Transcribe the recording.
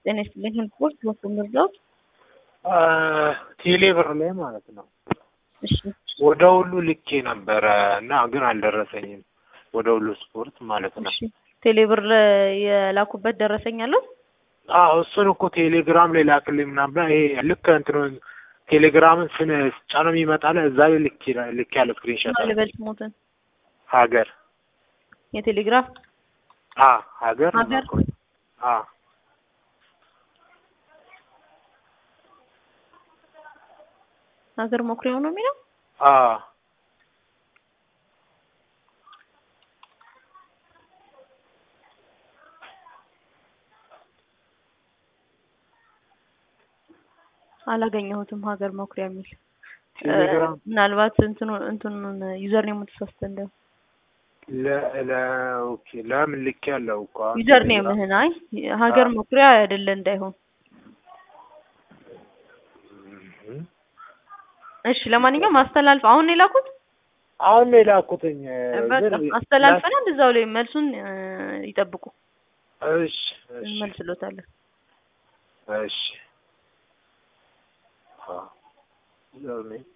ጤና ይስጥልኝ። ስፖርት ወስዶ ምርጫው ቴሌ ብር ላይ ማለት ነው። እሺ ወደ ሁሉ ልኬ ነበረ እና ግን አልደረሰኝም። ወደ ሁሉ ስፖርት ማለት ነው። እሺ ቴሌ ብር የላኩበት ደረሰኝ አለው? አዎ እሱን እኮ ቴሌግራም ላይ ላክልኝ ምናምን ይሄ ልክ እንትኑ ቴሌግራምን ስን ጫነው የሚመጣለ እዛ ላይ ልክ ልክ ያለ ስክሪንሾት አለ። ልበል ስሞትን ሀገር የቴሌግራፍ አ ሀገር ሀገር? አ ሀገር መኩሪያው ነው የሚለው አ አላገኘሁትም። ሀገር መኩሪያ የሚል ቴሌግራም ምናልባት እንትኑ እንትኑን ዩዘር ኔም ተሳስተ እንደው ለ ለ ኦኬ ለምን ልክ ያለው እኮ አሁን ዩዘር ቴሌግራም- ኔምህን አይ ሀገር መኩሪያ አይደለ እንዳይሆን። እም። እሺ ለማንኛውም አስተላልፍ። አሁን ነው የላኩት። አሁን ነው የላኩትኝ በቃ ግን አስተላልፈናል። እዛው ላይ መልሱን እ፣ ይጠብቁ፣ እሺ እሺ እንመልስሎታለን። እሺ አ ዩዘር ኔም